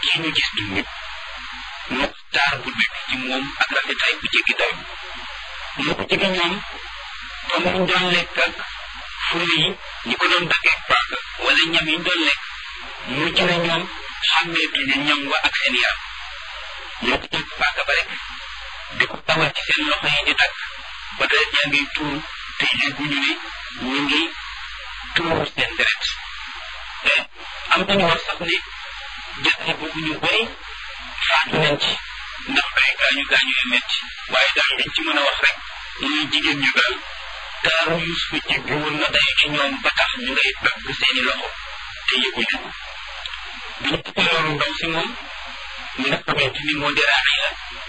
kii ñu gis du nit moo taar bu nekk ci moom ak rafetaay bu jéggi dayo moo ko jege ñoom comme ñu doon lekk ak fure yi ñi ko doon daggee paaka wala ñam yi ñu doon lekk mujj na ñoom xàmmeetuñu ñam wa ak seen yaram ñoo ko jël paaka ba rek di ko tawal ci seen loxo yi di dagg ba deret yaa ngi tuur te yëguñu ne ñu ngi tuur seen deret te am nañu wax sax ne jàtte boobu ñu bëri faatu nañ ci ndax ay gaañu gaañu yu metti waaye daal liñ ci mën a wax rek muy jigéen ñu daal taaru Yuusufa jéggi woon na dayu ci ñoom ba tax ñu ngay dagg seeni loxo te yëguñu ko bi ñu tukkee loolu ndaw si moom mi nga xamante ni moo di Raaxiya